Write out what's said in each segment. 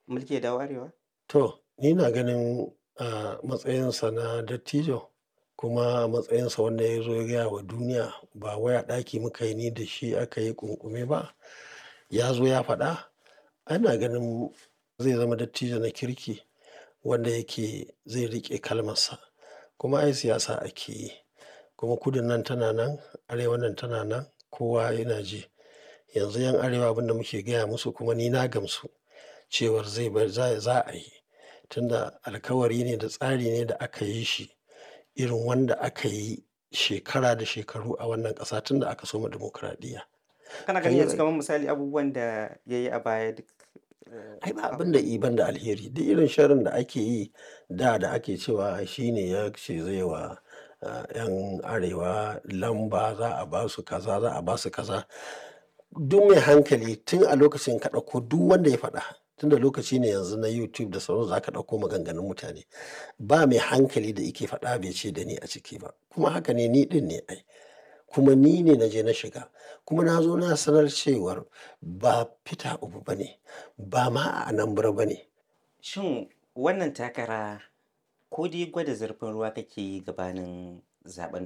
mulki ya dawo arewa? To, ni na ganin a matsayinsa na dattijo kuma a matsayinsa wanda ya zo ya gaya wa duniya ba wai a ɗaki muka yi ni da shi aka yi ƙunƙume ba. Ya zo ya faɗa. Ana ganin zai zama dattijo na kirki wanda yake zai riƙe kalmarsa. Kuma ai siyasa ake yi. Kuma kudun nan tana nan, arewan nan tana nan, kowa yana ji. Yanzu 'yan arewa abin da muke gaya musu kuma ni na gamsu cewar zai bar za za a yi. Tunda alkawari ne da tsari ne da aka yi shi irin wanda aka yi shekara da shekaru a wannan ƙasa tun da aka soma dimokuraɗiyya. Kana ganin yanzu kamar misali abubuwan da ya yi a baya duk Ai ba abin da i ban da alheri. Duk irin sharrin da ake yi da da ake cewa shi ne ya ce zai wa ah 'yan arewa lamba za a ba su kaza, za a ba su kaza. Duk mai hankali tun a lokacin ka ɗauko duk wanda ya faɗa. Tunda lokaci ne yanzu na YouTube da sauransu za ka ɗauko maganganun mutane. Ba mai hankali da yake faɗa bai ce da ni a ciki ba. Kuma haka ne ni ɗin ne ai. Kuma ni ne na je na shiga. Kuma na zo na sanar cewar ba Peter Obi ba ne, ba ma a Anambra ba ne. Shin wannan takara ko dai gwada zurfin ruwa kake yi gabanin zaɓen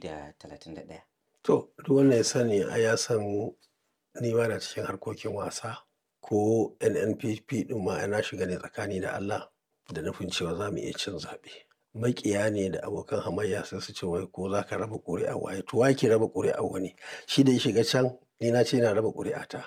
2031? To, duk wanda ya sani ai ya san ni bana cikin harkokin wasa ko NNPP ɗin ma ai na shiga ne tsakani da Allah da nufin cewa za mu iya cin zaɓe. Maƙiya ne da abokan hamayya sai su ce wai ko za ka raba ƙuri'ar waye. To wa yake raba ƙuri'ar wani? Shi da ya shiga can ni na ce ina raba ƙuri'ata.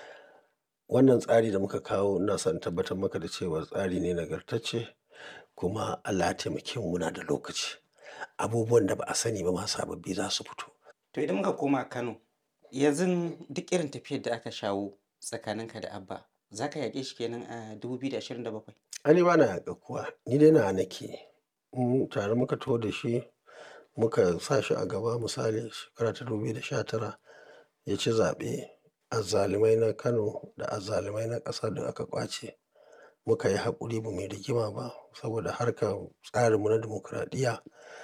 Wannan tsari da muka kawo ina son in tabbatar maka da cewa tsari ne nagartacce kuma Allah ya taimake mu muna da lokaci. Abubuwan da ba a sani ba ma sababbi za su fito. To idan muka koma Kano, yanzu duk irin tafiyar da aka shawo tsakaninka da Abba, za ka yaƙe shi kenan a 2027? Ai ni bana yaƙar kowa. Ni dai nawa nake. Mm tare muka taho da shi muka sa shi a gaba misali shekara ta 2019 ya ci zaɓe. Azzalumai na Kano da azzalumai na ƙasa duk aka ƙwace. Muka yi haƙuri ba mu yi rigima ba saboda harkar tsarinmu na dimokuraɗiyya.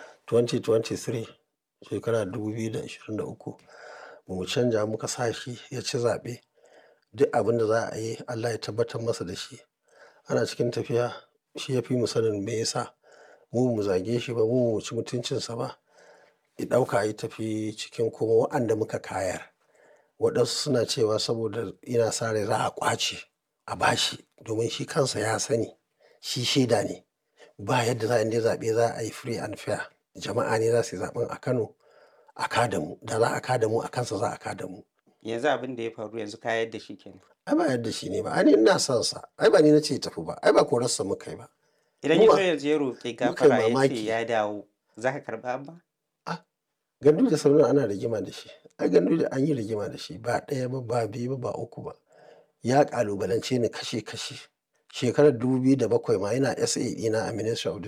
2023 shekara 2023 ba mu canja muka sa shi ya ci zaɓe. Duk abin da za a yi Allah ya tabbatar masa da shi. Ana cikin tafiya shi ya fi mu sanin me ya sa. Mu ba mu zage shi ba, mu ba mu ci mutuncinsa ba. Ya ɗauka ya tafi cikin kuma wa'anda muka kayar. Waɗansu suna cewa saboda yana sa rai za a ƙwace a ba shi domin shi kansa ya sani. Shi shaida ne. Ba yadda za a in dai zaɓe za a yi free and fair. Jama'a ne za su yi zaɓen a Kano a ka da mu. Da za a ka da mu a kansa za a ka da mu. Yanzu abin da ya faru yanzu ka yar da shi kenan. Ai ba yadda shi ne ba. Ai ni ina son sa. Ai ba ni na ce ya tafi ba. Ai ba korarsa muka yi ba. Idan Mu ya ba- zo yanzu ya roƙi muka yi gafara ya ce mamaki. ya dawo, za ka karɓa Abba? Ah, Gandu da Sardauna ana rigima da shi. Ai Gandu da an yi rigima da shi ba ɗaya ba, ba biyu ba, ba uku ba. Ya ƙalubalance ni kashe kashe. Shekarar 2007 ma yana SA ɗina a Ministry of